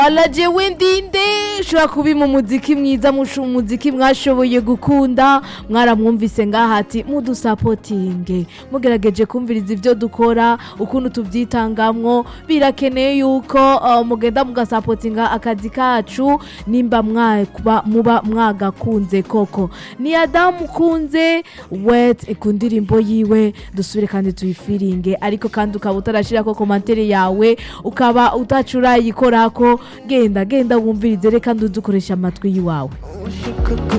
jewe ndinde ushobora kubima umuziki mwiza musha umuziki mwashoboye gukunda mwaramwumvise ngaha ati mudusapotinge mugerageje kumviriza ibyo dukora ukuntu tubyitangamwo birakeneye yuko uh, mugenda mugasapotinga akazi kacu nimba mwakuba muba mwagakunze koko ni adamu kunze wet ku ndirimbo yiwe dusubire kandi tuyifiringe ariko kandi ukaba utarashirako komantere yawe ukaba utacurayikorako genda genda wumvirize reka ndudukoresha amatwi yiwawe ushaka